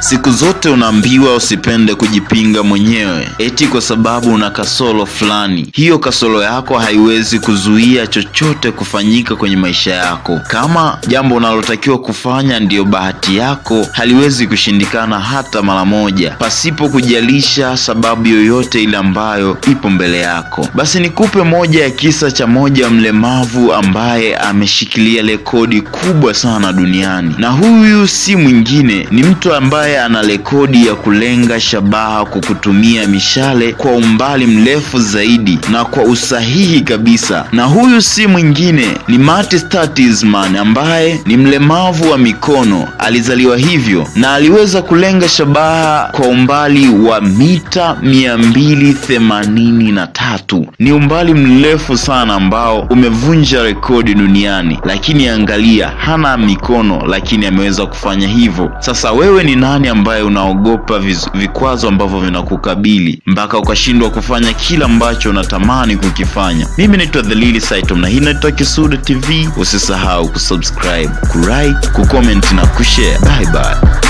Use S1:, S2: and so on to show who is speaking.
S1: Siku zote unaambiwa usipende kujipinga mwenyewe, eti kwa sababu una kasoro fulani. Hiyo kasoro yako haiwezi kuzuia chochote kufanyika kwenye maisha yako. Kama jambo unalotakiwa kufanya ndiyo bahati yako, haliwezi kushindikana hata mara moja, pasipo kujalisha sababu yoyote ile ambayo ipo mbele yako. Basi nikupe moja ya kisa cha moja mlemavu ambaye ameshikilia rekodi kubwa sana duniani, na huyu si mwingine, ni mtu ambaye ana rekodi ya kulenga shabaha kwa kutumia mishale kwa umbali mrefu zaidi na kwa usahihi kabisa. Na huyu si mwingine ni Marty Statisman ambaye ni mlemavu wa mikono, alizaliwa hivyo na aliweza kulenga shabaha kwa umbali wa mita mia mbili themanini na tatu. Ni umbali mrefu sana ambao umevunja rekodi duniani, lakini angalia, hana mikono lakini ameweza kufanya hivyo. Sasa wewe ni nani ambaye unaogopa vikwazo ambavyo vinakukabili mpaka ukashindwa kufanya kila ambacho unatamani kukifanya? Mimi naitwa The Lily Saitom na hii naitwa Kisuda TV. Usisahau kusubscribe, kulike, kucomment na kushare. Bye bye.